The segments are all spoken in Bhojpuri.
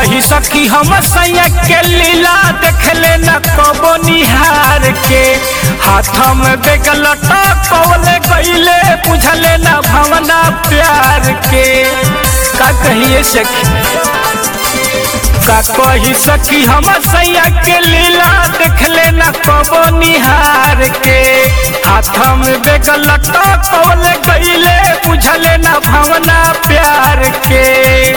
कही सखी हम सैया के लीला देखले न कबो निहार के हाथ में बेगलटा कौले गईले बुझले न भावना प्यार के का कहिए सखी का कही सखी हम सैया के लीला देखले न कबो निहार के हाथ में बेगलटा कौले गईले बुझले न भावना प्यार के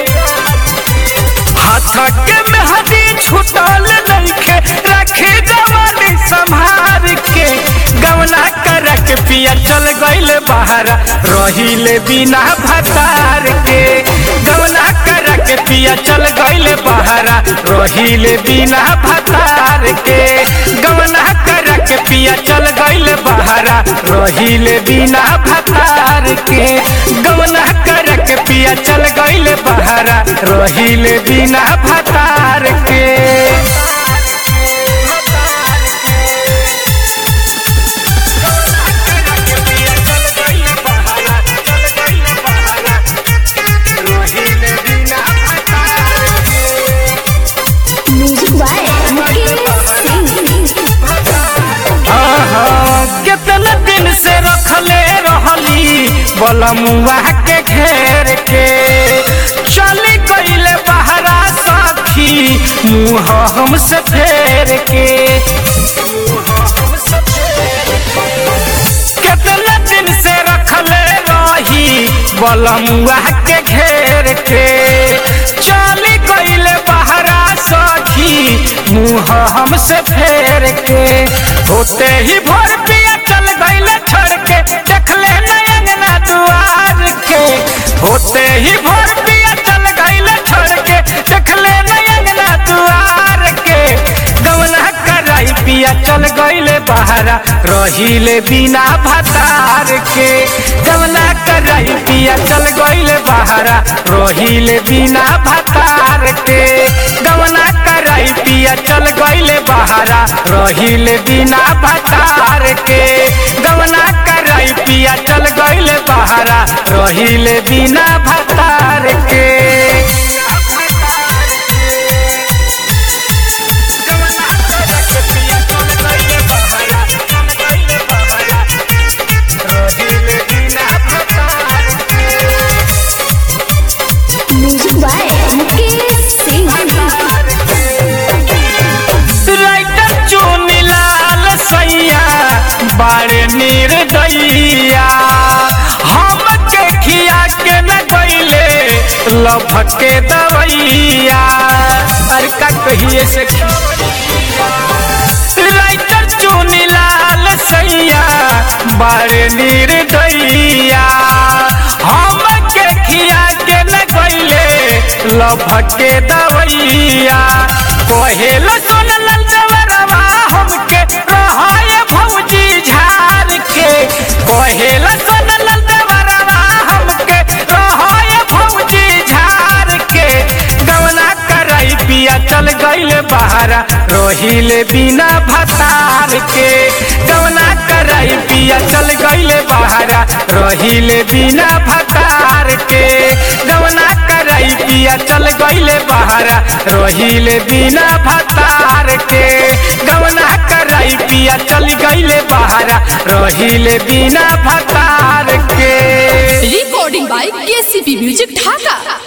हाथ के मेहदी छुटल नइखे रखे जवानी संभार के गवना कर के पिया चल गइल बाहर रहिले बिना भतार के गवना कर के पिया चल गइल बाहर रहिले बिना भतार के गवना कर के पिया चल गइल बाहर रहिले बिना भतार के गवना कर के पिया चल गइल बाहर रहिले बिना भतार के म्यूजिक बाय मुकेश सिंह हाँ, कितना दिन से रखले रहली बलमुआ के घेर के चली गईले बहरा साथी मुँह हमसे फेर के कितना दिन से रखले रही बलमुआ के घेर के चली गईले बहरा सखी मुँह हमसे फेर के होते ही भोर पिया चल गईले छोड़ के देखले नयंगना दुआर के होते ही भोर पिया चल गईले छोड़ के देखले नयंगना दुआर के गवना कराई पिया चल गईले बहरा रहिले बिना भतार के गवना कराई पिया चल गईले बहरा रहिले बिना भतार के गवना कराई पिया चल गईले बहरा रहिले बिना भतार के गवना कराई पिया चल गईले बहरा रहिले बिना भतार के music by Mukesh Singh writer Chunilal सैया बारे निर्दयिया हम के खिया के न गईले लभ के दवैया अरे का कहिए से राइटर चुनिलाल सैया बारे निर्दयिया हम के खिया के न गईले लभ के दवैया कहेला सुनल जवरवा हमके रहाय भौजी झार के कहेला सुनल जवरवा हमके रहाय भौजी झार के गवना करई पिया चल गईले बहरा रहिले बिना भतार के गवना करई पिया चल गईले बहरा रहिले बिना भतार के गवना करई पिया चल गईले बहरा रहिले बिना भतार के गवना करई पिया चल गईले बहरा रहिले बिना भतार के recording by KCP Music Dhaka.